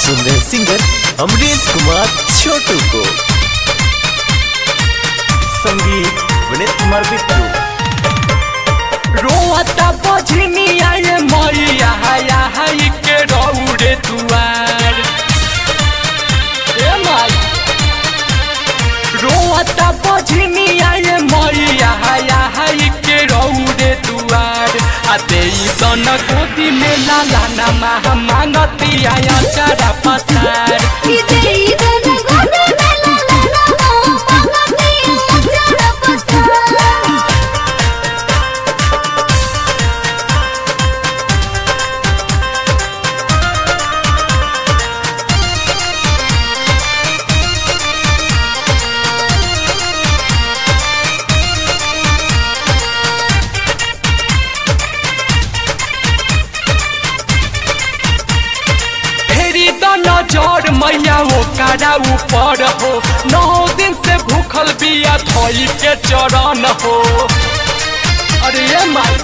सुन रहे सिंगर अमरीश कुमार छोटू को संगीत विनीत कुमार बिट्टू रोता बजनी आए मैया हाया हाई के रौड़े दुआर ए माई रोता बजनी आए मैया हाया हाई के रौड़े दुआर आते सन गोदी में लाला नमा मांगती आया चारा पसार फेरी द नजर मैया वो कारा ऊपर हो नौ दिन से भूखल बिया धोई के चरण हो अरे ये माई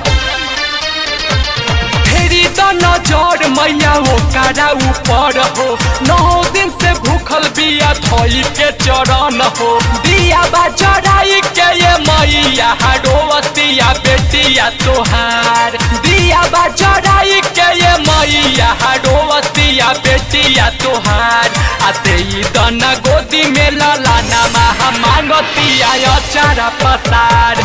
फेरी द नजर मैया वो कारा ऊपर हो नौ दिन से भूखल बिया धोई के चरण हो दिया बा चढ़ाई के ये मैया हरोवतिया बेटिया तोहार दिया बा चढ़ाई के ये मैया हरोवतिया बेटिया तोहार आते ही दना गोदी में लला नमा मांगतिया अचारा पसार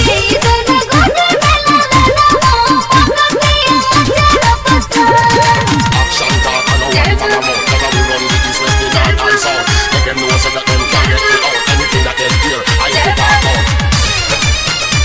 Action talk and no one from a mouth Never we run the east, west, the north and south Make them know so that them can get me out Anything that them hear, I have to talk out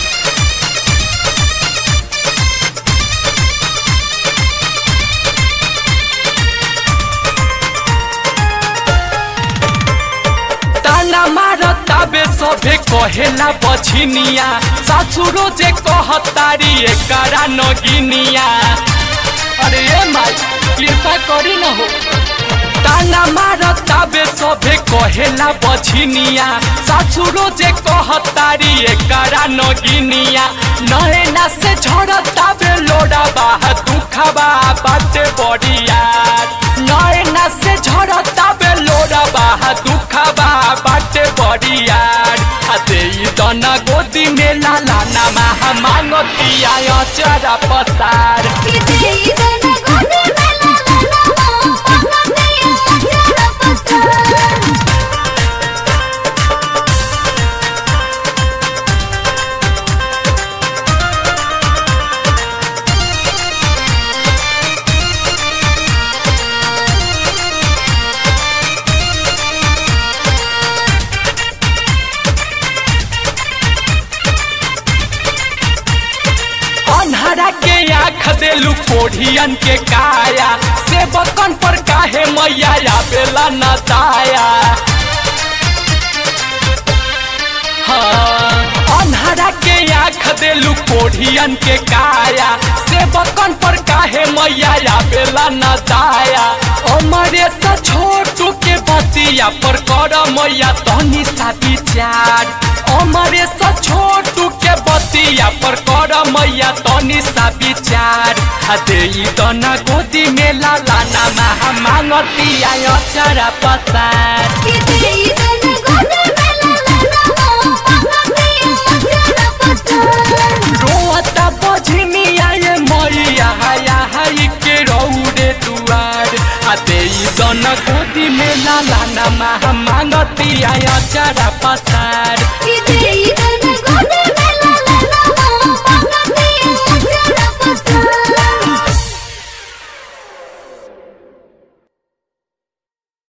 ताना मारता बे सभे कहेला बछिनिया सासुरो जे कहतारी एकरा नगिनिया अरे ए माई कृपा करी न हो ताना मारता बे सभे कहेला बछिनिया सासुरो जे कहतारी एकरा नगिनिया नैना से झड़ता बे लोड़ा बाह दुखबा बाटे बड़िया नैना से झड़ता बे लोड़ा बाह दुखबा बाटे बड़ियार आते ई दना गोदी में लाला नामा मांगतिया अचरा पसार अन्हरा के आँख देलू कोढ़ियन के काया से बकन पर काहे मैया आवेला न दाया हाँ, अन्हरा के आँख देलू कोढ़ियन के काया से बकन पर काहे मैया आवेला न दाया अमरे से छोटू के बतिया पर कर मैया तनी सा विचार अमरे से छोटू के बतिया पर कर मैया तनी सा विचार हदे ई दना गोदी में लाला नामा मांगतिया अचरा पसार रोता बजनी आए मैया हाया हाई के रौड़े दुआर आते ई दना गोदी में लाला नामा मांगतिया अचरा पसार It